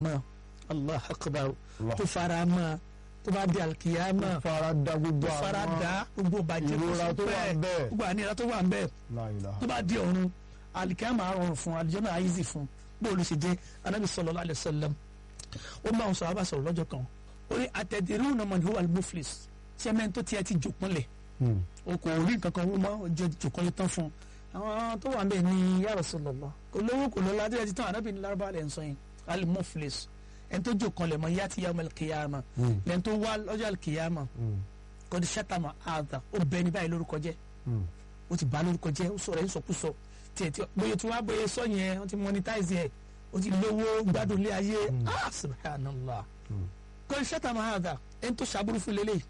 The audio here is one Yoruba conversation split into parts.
mọ́ allah akbar Allah. tó fara mọ́ tó bá di alikiyama fara da gbogbo tó fara da gbogbo bàjẹ́ ìrora tó wà bẹ́ẹ̀. gbogbo àníyàn tó wà ń bẹ́ẹ̀ La ilaha. tó bá di ọ̀run alikiyama á rọrùn fún alijọ́nà àyíṣì fún bóòlù ṣe jẹ́ anabi sallallahu alaihi wasallam ó máa ń sọ abá sọ̀rọ̀ lọ́jọ́ kan ó ní atadruna man huwa al-muflis sẹ́mẹ́ntì tó tiẹ̀ ti jòkúnlẹ̀ Hmm. o kò rí nǹkan kan wó mọ́ ojú jòkúnlẹ̀ tán fún un àwọn tó wà ń bẹ̀ ní ya Rasulullah kò lówó kò lọ́la adé ti tán anabi ní lárúbá lẹ́ ń sọ yẹn al-muflis ẹni tó jòkúnlẹ̀ mọ́ yá ti yawm al-qiyama Hmm. lẹ́ni tó wá lọ́jọ́ al-qiyama Hmm. kọ́ni sátàmà àdà ó bẹ ní báyìí lórúkọ jẹ́ Hmm. ó ti bá lórúkọ jẹ́ ó sọ̀rọ̀ ẹ̀ sọkúsọ tiẹ̀ tí bóyá tí wọ́n á bóyá sọ yẹn wọ́n ti monetize ẹ̀ ó ti lówó gbádùn ilé ayé ah subhanallah Hmm. kọ́ni sátàmà àdà ẹni tó ṣàbúrú fún lélẹ̀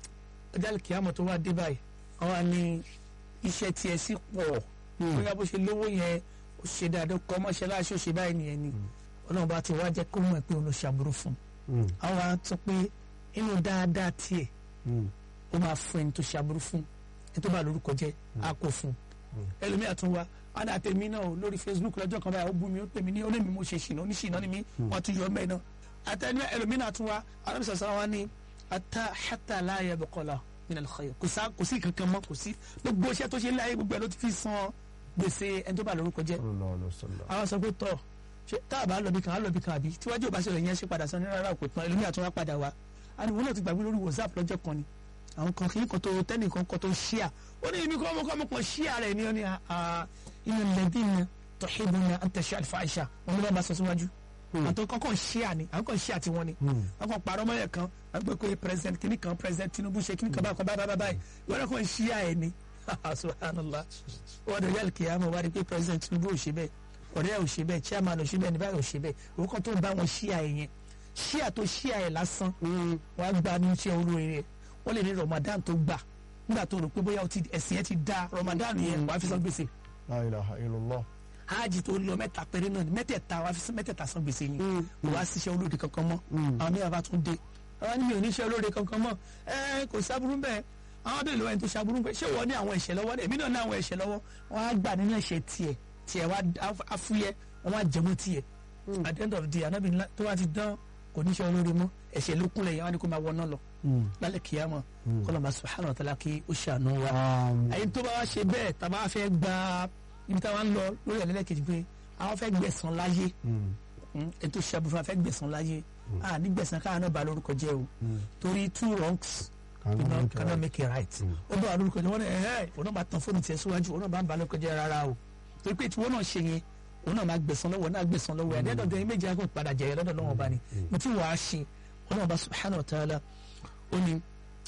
ọjà kìámọ̀ tó wá dé báyìí àwọn àni iṣẹ́ tiẹ̀ sí pọ̀ bóyá bó ṣe lówó yẹn ó ṣe dáadáa kọ́ mọ́ṣáláṣí ó ṣe báyìí nìyẹn ni ọlọ́run bá ti wá jẹ́ kó mọ̀ pé òun ló ṣàbúrú fún Hmm. àwọn á sọ pé inú dáadáa tiẹ̀ Hmm. ó máa fún ẹni tó ṣàbúrú fún ẹni tó bá lórúkọ jẹ́ á kó fún ẹlòmíì àtún wa wọn dà tèmi náà o lórí Facebook lọ́jọ́ kan báyìí ó bú mi ó pè mí ní onímì mo ṣe ṣìnà oníṣìnà ni mí wọn tún yọ ọmọ ẹ náà àtẹnu ẹlòmíì náà tún wa alábi sọ̀sọ̀ wa ní ata hata láàyè bọ̀kọ̀lá minal khayr kò sá kò sí kankan mọ́ kò sí gbogbo iṣẹ́ tó ṣe ń láyé gbogbo ẹ ló ti fi san gbèsè ẹni tó bá lórúkọ jẹ́ Sallallahu alaihi wasallam. àwọn sọ pé tọ̀ ṣe tá a bá lọ bí kan á lọ bí kan àbí tíwájú ò bá ṣẹlẹ̀ yẹn ṣe padà sọ ní rárá kò tán ẹlòmíì àtún wá padà wá àníwọ̀n náà ti gbàgbé lórí WhatsApp lọ́jọ́ kan ni àwọn kan kìí kan tó tẹ́nìkan kan tó ṣíà ó ní ibi kọ́ ọmọ kọ́ ọmọ kan ṣíà rẹ̀ ni ó ní inú lẹ́bí ni tọ́hìbù ni à ń tẹ̀sí àlùfáàṣà wọn ló bá bá sọ síwájú àtọ́ kọ́kọ́ ṣíà ni àwọn kan ṣíà tiwọn ni wọn kàn parọ́ mọ́yẹ̀ kan wọn gbé pé president kìíní kan president Tinubu ṣe kìíní kan báyìí kan báyìí báyìí wọn náà kàn ṣíà ẹ̀ ni subhanallah wọn dẹ̀ yàrá kìíyàmọ̀ wá rí pé president Tinubu ò ṣe bẹ́ẹ̀ ọ̀rẹ́ ò ṣe bẹ́ẹ̀ chairman ò ṣe bẹ́ẹ̀ ní báyìí ò ṣe bẹ́ẹ̀ òun kan tó ń bá wọn ṣíà ẹ̀ yẹn ṣíà tó ṣíà ẹ̀ lásán wọn á gba ní iṣẹ́ olóore rẹ̀ wọ́n lè ní Ramadan tó gbà nígbà tó rò pé bóyá ó ti- ẹ̀sìn yẹn ti da Ramadan yẹn wàá fi san gbèsè La ilaha illallah. hajj tó lọ mẹ́ta péré náà ni mẹ́tẹ̀ẹ̀ta wàá fi san mẹ́tẹ̀ẹ̀ta san gbèsè yẹn kò wá síṣẹ́ olóore kankan mọ́ àwọn mìíràn bá tún dé àwọn ní mi ò ní iṣẹ́ olóore kankan mọ́ ẹ kò sábúrú bẹ́ẹ̀ àwọn abẹ́rẹ́ lọ́wọ́ ẹni tó sábúrú bẹ́ẹ̀ ṣé wọ́n ní àwọn ẹ̀ṣẹ̀ lọ́wọ́ èmi náà ní àwọn ẹ̀ṣẹ̀ lọ́wọ́ wọ́n á gbà nínú ẹ̀ṣẹ̀ tiẹ̀ tiẹ̀ wá afúyẹ́ wọ́n á jẹmú tiẹ̀ at the end of the day anábì ńlá tó wá ti dán kò ní iṣẹ́ olóore mọ́ ẹ̀ṣẹ̀ ló kúnlẹ̀ yẹn wọ́n á ní kó máa wọ náà lọ lálẹ́ kìyàmọ́ kọ́lọ́mà subhanahu wa ta'ala kí ó ṣàánú wa Àmín. ẹ̀yin tó bá wá ṣe bẹ́ẹ̀ tá a bá fẹ́ gba ibi tá a wá ń lọ lórí ẹ̀lẹ́lẹ́kejì pé àwọn fẹ́ gbẹ̀san láyé Hmm. ẹni tó ṣe aburú fẹ́ gbẹ̀san láyé a ní gbẹ̀san káwọn náà bá lórúkọ jẹ́ o torí two wrongs Cannot you know, make it cannot right. make it right ó bá wà lórúkọ jẹ́ wọ́n ní ẹ̀hẹ́ òun náà bá tan fóònù tiẹ̀ síwájú òun náà bá ń ba lórúkọ jẹ́ rárá o torí pé tiwọn náà ṣe yẹn òun náà máa gbẹ̀san lọ́wọ́ náà gbẹ̀san lọ́wọ́ ẹ̀ ẹ̀dẹ́dọ̀ dẹ́yìn méjì àgùn padà jẹ̀yẹ lọ́dọ̀ lọ́wọ́ bá ní mo ti wàá ṣe òun náà bá subhanahu wa ta'ala ó ní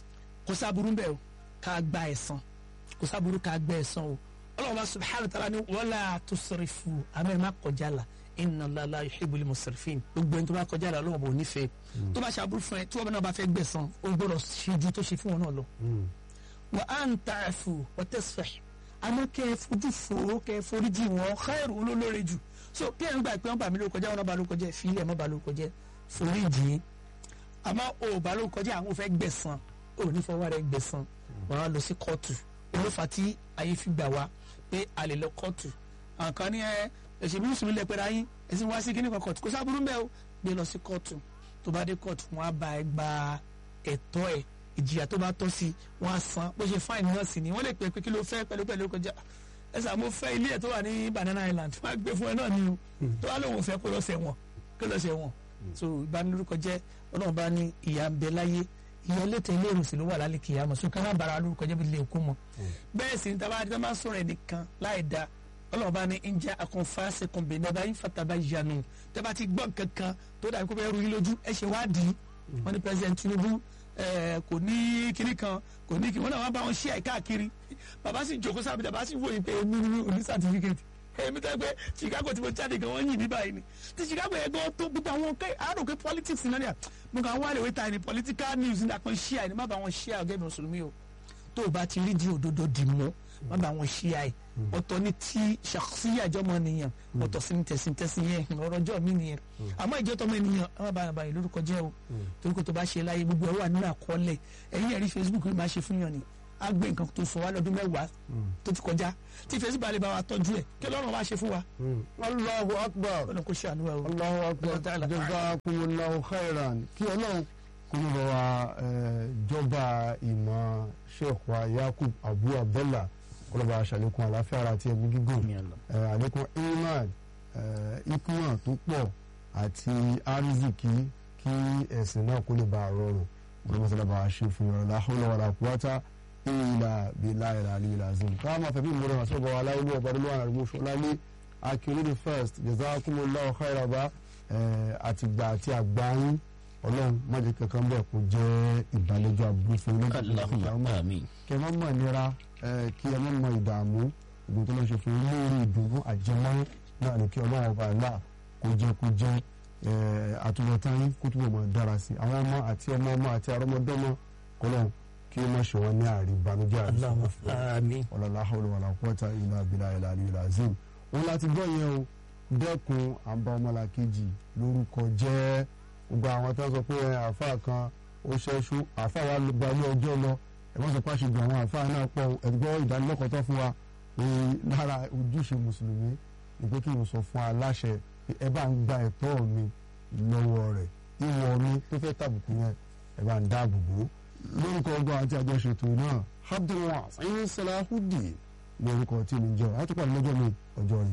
kò sábúrú bẹ́ẹ̀ o ká gba ẹ̀san kò sábúrú ká gba ẹ̀san o ọlọ́run bá subhanahu wa ta'ala ní wala tusrifu àmì má kọjá la inna Allaha la yuhibbul musrifin gbogbo ẹni tó bá kọjá la ọlọ́run bò ní fẹ́ tó bá ṣàbúrú fún ẹ tí wọ́n náà bá fẹ́ gbẹ̀san o gbọ́dọ̀ ṣe ju tó ṣe fún wọn náà lọ Hmm. wa an ta'fu wa tasfah àmọ́ kẹ́ ẹ fojú fo kẹ́ ẹ foríjì wọn khairu olólóore jù so kí ẹ ń gbà pé wọ́n bà mí lórúkọ jẹ́ wọn náà bà lórúkọ jẹ́ fílẹ̀ mọ́ bà lórúkọ jẹ́ foríjì àmọ́ o ò bà lórúkọ jẹ́ àwọn ò fẹ́ gbẹ̀san o ò ní fọwọ́ rẹ gbẹ̀san wọn á lọ sí kóòtù olófà tí ayé fi gbà wá pé a lè lọ kóòtù àǹkan ní ẹ ẹ̀sìn bí mùsùlùmí lẹ pẹ́ra yín ẹ̀sìn wá sí kíní kan kóòtù kò sábúrú bẹ́ẹ̀ o gbé lọ sí kóòtù tó bá dé kóòtù wọn á bá ẹ gba ẹ̀tọ́ ẹ̀ ìjìyà tó bá tọ́ sí wọn á san bó ṣe fáìní náà sì ni wọ́n lè pè é pé kí ló fẹ́ pẹ̀lú pẹ̀lú kọjá ẹ sà mo fẹ́ ilé ẹ̀ tó wà ní Banana Island wọ́n á gbé fún ẹ náà ni o tó wà lóun ò fẹ́ kó lọ sẹ́wọ̀n kó lọ sẹ́wọ̀n so ìbanilórúkọ jẹ́ ọlọ́run bá ní ìyà ń bẹ láyé ìyà lẹ́tọ̀ ilé ìrùsìn ló wà lálẹ́ kìyàmọ̀ so ká má bara lórúkọ jẹ́ bí lè kú mọ́ bẹ́ẹ̀ sì ni tá a bá tá a máa sọ̀rọ̀ ẹnìkan láì da ọlọ́run bá ní ń jẹ́ akọ̀nfàṣẹ kùnbẹ̀ ní abáyé fataba yanu tẹ́ bá ti gbọ́ kankan tó dàbí kó bẹ́ẹ̀ ru yín lójú ẹ ṣe wádìí wọ́n ní president Tinubu ẹ, kò ní kinní kan kò ní kinní wọ́n náà wọ́n bá wọn ṣí àìkáàkiri bàbá sì jókòó sábẹ́ bàbá sì wòye pé èmi ní òní certificate èmi tẹ́ pé Chicago tí mo jáde gan wọ́n yìn mí báyìí ni ti Chicago yẹn gan tó gbogbo àwọn kẹ́ àrò pé politics náà ni à mo kàn wá lè wé ta ni political news ní àpọn ṣí àìní má bá wọn ṣí àgẹ́ mi mùsùlùmí o tó o bá ti rí di òdodo dì mọ́ má bá wọn ṣí àì ọ̀tọ̀ ní tí ṣàkóṣíyà jọmọ nìyẹn ọ̀tọ̀ sí ní tẹ̀sí tẹ̀sí yẹn ọ̀rọ̀ ọjọ́ mi nìyẹn àmọ́ ìjọ tọmọ ènìyàn àwọn bá bá yìí lórúkọ jẹ́ o torí kò tó bá ṣe láyé gbogbo ẹ̀ wà nínú àkọọ́lẹ̀ ẹ̀yìn ẹ̀rí Facebook ló máa ṣe fún yàn ni á gbé nǹkan tó sọ wá lọ́dún mẹ́wàá tó ti kọjá tí ìfẹ́ sí balẹ̀ bá wa tọ́jú ẹ̀ kí ọlọ́run wá ṣe fún wa Allahu akbar ọlọ́run kò ṣe àánú wa o. Allahu akbar Allah ta'ala. jazakumullahu khairan kí ọlọ́run kó ní bá wa eh, jọba ìmọ̀ sheikh wa yakub abu abdullah kọlọ́ba aṣàlékún àláfíà ara àti ẹ̀mí gígùn eh, àlékún iman eh, ikuma tó pọ̀ àti ariziki kí ẹ̀sìn náà kó lè bá a rọrùn gbọmọsọlá bá a ṣe fún yọrọ la hawla wala quwwata illa billahi al-aliyyil azim káwọn máa fẹ́ bí ìmúra wọn sọ́gbà wa láyé lọ́wọ́ bá lọ́wọ́ àrùn ṣọlálé akérèdè first jazakumullahu khairan bá àtìgbà àti àgbáyín ọlọ́run mọ̀jẹ̀ kankan bẹ́ẹ̀ kó jẹ́ ìbàlẹ́jọ́ àbúrò fún ilé Allahumma àmín. kẹ má mọ̀ nira ẹ, kí ẹ má mọ̀ ìdààmú ìgbìn tó lọ ṣe fún ilé orí ìdùnnú àjẹmọ́ náà ni kí ọlọ́run ọba àlá kó jẹ́ kó jẹ́ ẹ, àtúbọ̀tán yín kó túbọ̀ mọ̀ dára sí i àwọn ọmọ àti ọmọ ọmọ àti àrọ́mọdọ́mọ kọlọ́run kí ó má ṣe wọn ní àrí ìbànújẹ́ àrí Allahumma àmín. ọ̀làlá hawla wàlà quwwata illa billahi al-aliyyil azim òun láti gbọ́ yẹn o dẹ́kun àbá ọmọlàkejì lórúkọ jẹ́ gbogbo àwọn tó ń sọ pé ẹ, àáfàá kan ó ṣẹ́ṣú àáfàá wa gba ilé ọjọ́ lọ ẹ̀wọ́n sọ pé àṣejù àwọn àáfàá náà pọ̀ ẹ̀gbọ́ ìdánilẹ́kọ̀ọ́ tó fún wa pé lára ojúṣe mùsùlùmí ni pé kí n sọ fún aláṣẹ pé ẹ bá ń gba ẹ̀tọ́ mi lọ́wọ́ rẹ̀ ìwọ mi tó fẹ́ tàbùkù yẹn ẹ bá ń dáàbò bò ó lórúkọ ọgbọ́n àti àjọṣetò náà abdulwas ẹ̀yin salahudi lórúkọ tí mi jẹ́ àtúpọ̀ lọ́jọ́ mi ọjọ́ rẹ̀